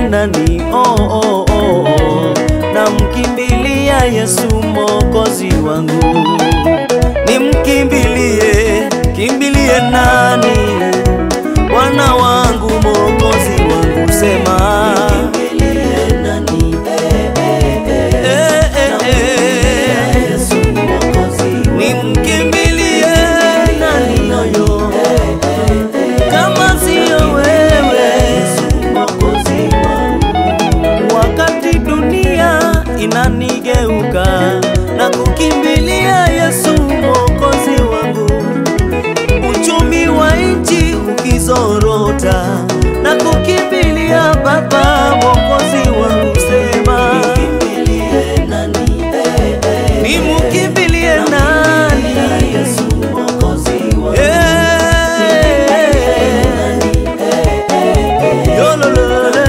nani? Oh, oh, oh, oh. Namkimbilia Yesu Mwokozi wangu, nimkimbilie, kimbilie nani? Bwana wangu, Mwokozi wangu, sema Eh, eh, eh. Nimkimbilie nani yoyo kama siyo wewe wakati dunia inanigeuka na kukimbilia Yesu mwokozi wangu, uchumi wa nchi ukizorota na kukimbilia Baba mwokozi wangu, sema nimukimbilie nani? Eh, yololole.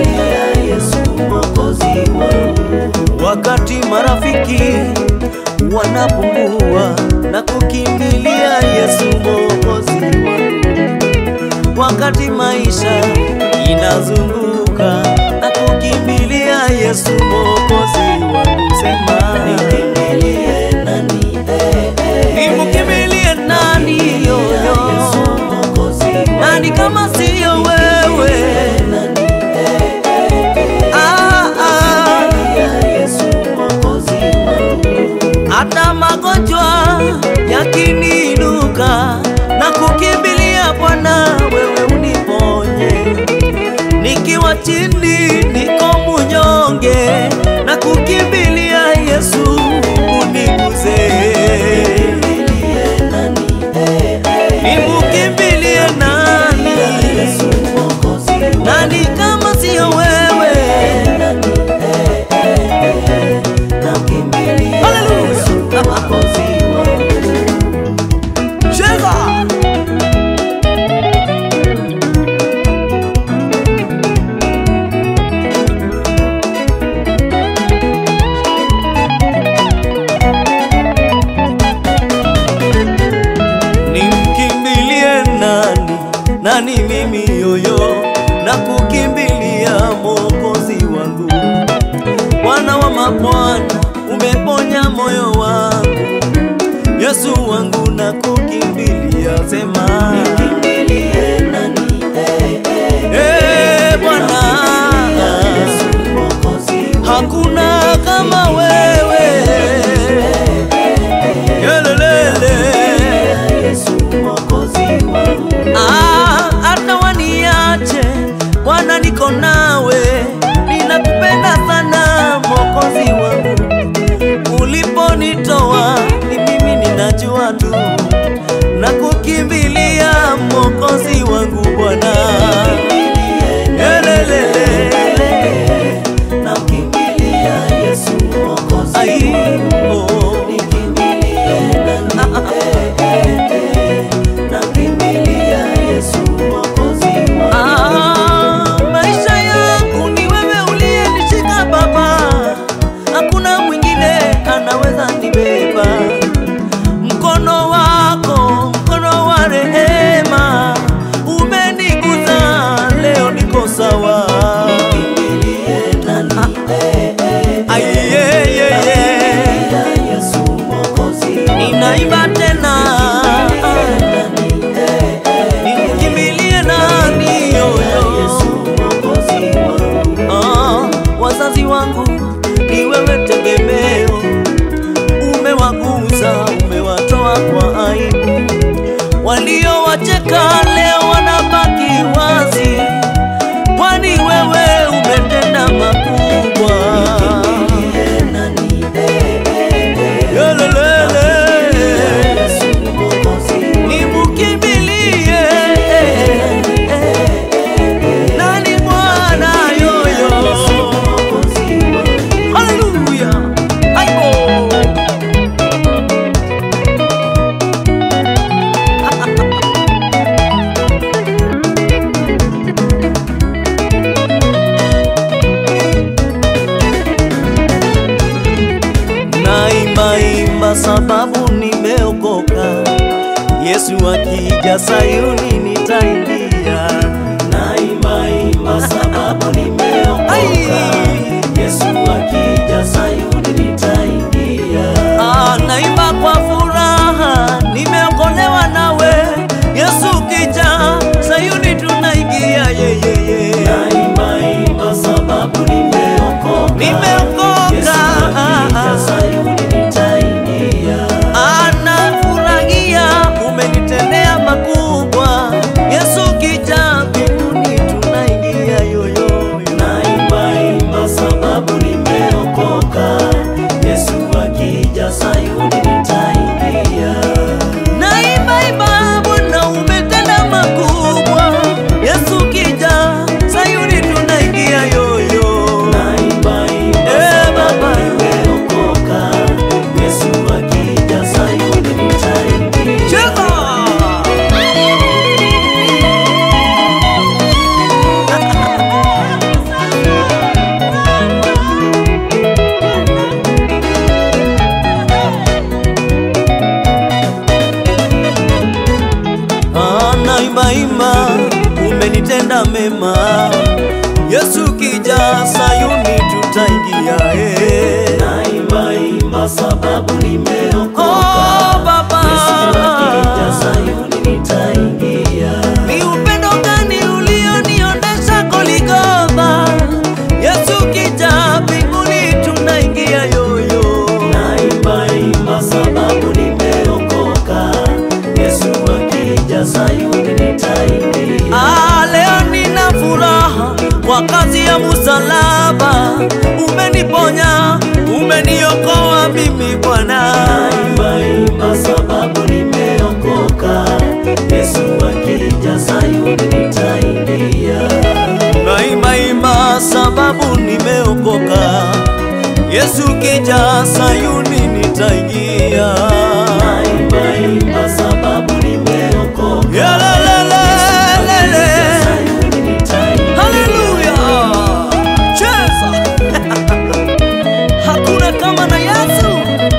wakati marafiki wanapungua na kukimbilia Yesu mwokozi wangu, wakati maisha inazunguka na kukimbilia Yesu mwokozi wangu, sema nimukimbilie nani yoyo, nani kama siyo wewe? Ah, ah. hata magonjwa yakiniinuka na kukimbilia Bwana, wewe uniponye. Nikiwa chini niko munyonge na kukimbilia Yesu uniguze. Nimukimbilie nani? Nani kama siyo wewe? Cheza! Nimkimbilie nani? Nani mimi yoyo na kukimbilia Mwokozi wangu Bwana wa mabwana, umeponya moyo wangu, Yesu wangu na kukimbilia, sema Eh, Bwana, hakuna kama wewe, Yelelele. Ah, hata waniache Bwana, niko nawe, ninakupenda sana Mwokozi wangu. Uliponitoa ni mimi ninajua tu, na kukimbilia Mwokozi wangu Bwana. Yelelele. Ai, oh. Ah, maisha yangu ni wewe uliyenishika Baba, hakuna mwingine anaweza nibeba. Mkono wako, mkono wa rehema umeniguza, leo niko sawa. Ai, ye, ye, ye. Ninaimba tena nikimbilie nani yoyo Ah, wazazi wangu ni wewe tegemeo, umewaguza, umewatoa kwa aibu, waliowacheka leo wanabaki wazi, kwani wewe umetenda makubwa. Yelelele. Nimukimbilie nani Bwana yoyo Haleluya Aibo Naimba imba sababu nimeokoka Yesu akija Sayuni nitaingia Naimba imba sababu nimeokoka umenitenda mema. Yesu kija Sayuni tutaingia eh. Naimba imba sababu nimeokoka. Oh, Baba. Yesu akija Sayuni nitaingia. Ni upendo gani ulioniondesha Goligotha? Yesu kija mbinguni tunaingia yoyo. Naimba imba sababu nimeokoka. Yesu akija Sayuni nitaingia. Ah, leo nina furaha kwa kazi ya msalaba, umeniponya, umeniokoa mimi Bwana. Naimba imba sababu nimeokoka. Yesu akija Sayuni nitaingia. Naima ima sababu nimeokoka, Yesu kija Sayuni nitaingia. Naimba imba sababu nimeokoka. Yalelelelele. Sayuni nitaingia. Haleluya! Cheza! Hakuna kama na Yesu.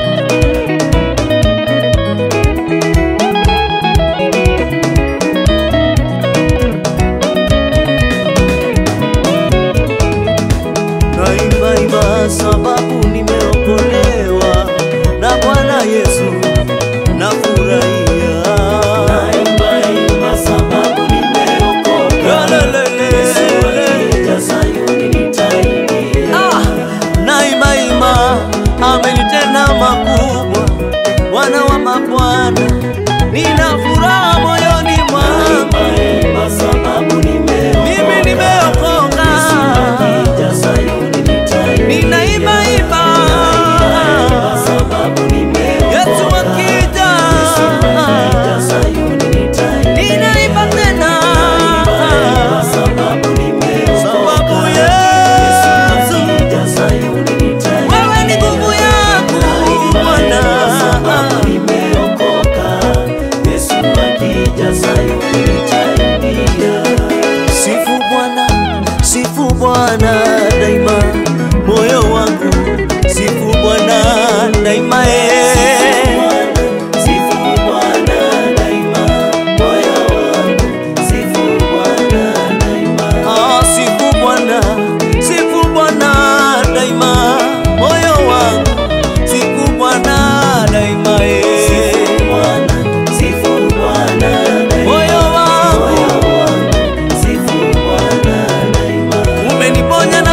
Naimba imba sababu nimeokolewa na Bwana Yesu, nafurahia. Naimba imba sababu nimeokoka. Yalelele. Yesu akija Sayuni nitaingia. Ah, naima ima amenitenda makubwa, Bwana wa mabwana, nina furaha moyoni mwangu, Naimba imba sababu nimeokoka. mimi nimeokoka, Akija Sayuni nitaingia. ninaimba imba, Naimba sababu nimeokoka. Yesu akija, Akija Sayuni nitaingia. ninaimba tena, Naimba sababu nimeokoka. sababu Yesu Yesu akija Sayuni nitaingia. wewe ni nguvu yangu Bwana. Sababu nimeokoka. Yesu akija Sayuni nitaingia. Sifu Bwana, sifu Bwana daima, moyo wangu sifu Bwana daima eh. Sifu Bwana daima, moyo wangu. Sifu Bwana daima. Ah, sifu Bwana, sifu Bwana daima, moyo wangu sifu Bwana daima eh. Sifu Bwana, sifu Bwana daima. Moyo wangu Moyo wangu, sifu Bwana daima. umeniponya na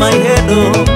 my head oh.